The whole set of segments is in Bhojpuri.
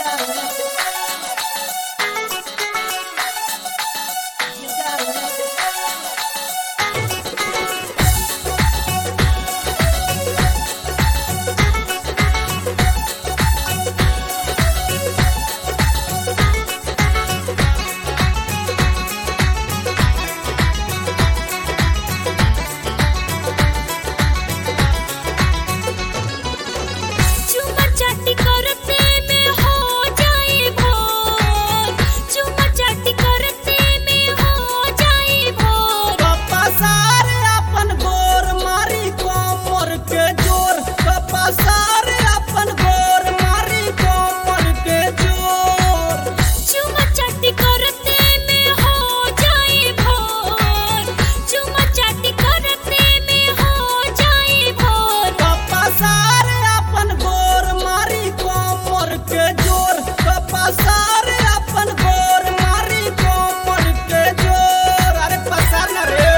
चुमा चाटी करते में हो जाए भोर चुमा चाटी करते में हो जाए भोर कपासार अपन गोर मारी कोमर के जोर कपासार अपन गोर मारी कोमर के जोर चुमा चाटी करते में हो जाए भोर चुमा चाटी करते में हो जाए भोर कपासार अपन गोर मारी कोमर के जोर कपासार अपन गोर मारी कोमर के जोर अरे पसार ना रे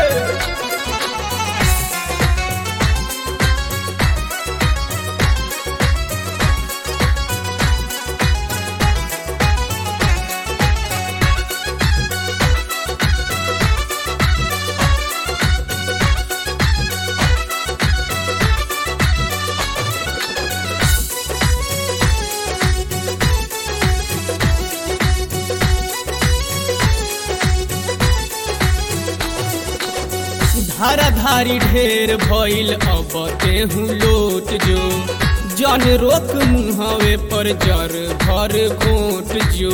धारा धारी ढेर भइल अब तेहू लोट जो जन रोक मुहवे पर जर भर घोट जो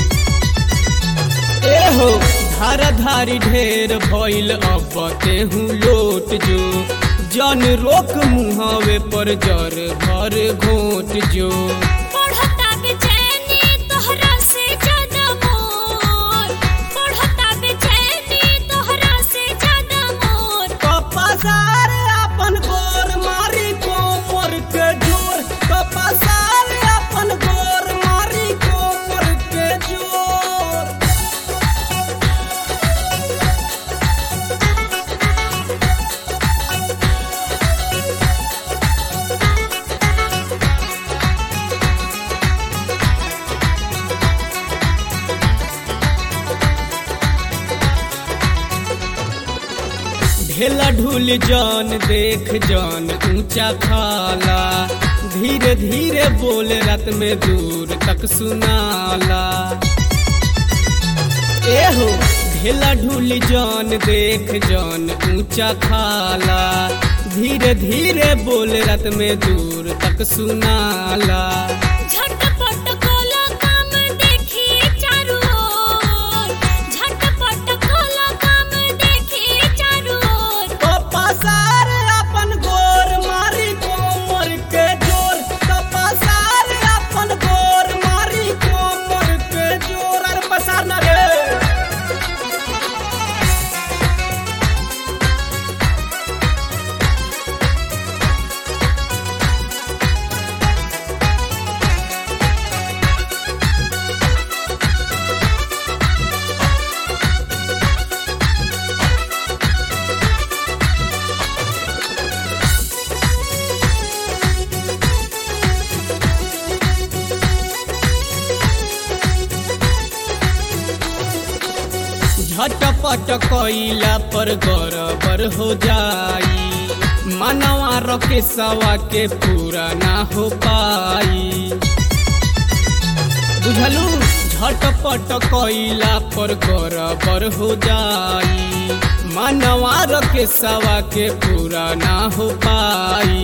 एहो धारा धारी ढेर भइल अब तेहू लोट जो जन रोक मुहवे पर जर भर घोट जो पढ़ता बेचैनी तोहरा से ज्यादा मोर पढ़ता बेचैनी तोहरा से ज्यादा मोर कपासार अपन गोर मारी कोमर के जोर कपासार अपन गोर मारी कोमर के जोर ढेला ढूल जान देख जान ऊंचा खाला धीरे धीरे बोल रात में दूर तक सुनाला एहो ढेला ढूल जान देख जान ऊंचा खाला धीरे धीरे बोल रात में दूर तक सुनाला झटपट कोला काम देखी चारू ओर झटपट कोला काम देखी चारू ओर कपासार अपन गोर मारी कोमर के जोर कपासार अपन गोर मारी कोमर के जोर अरे पसार ना रे झटपट कैला पर गड़बड़ हो जाई मनवा रखे सवा के पूरा ना हो पाई बुझलू झटपट कैला पर गड़बड़ हो जाई मनवा रखे सवा के पूरा ना हो पाई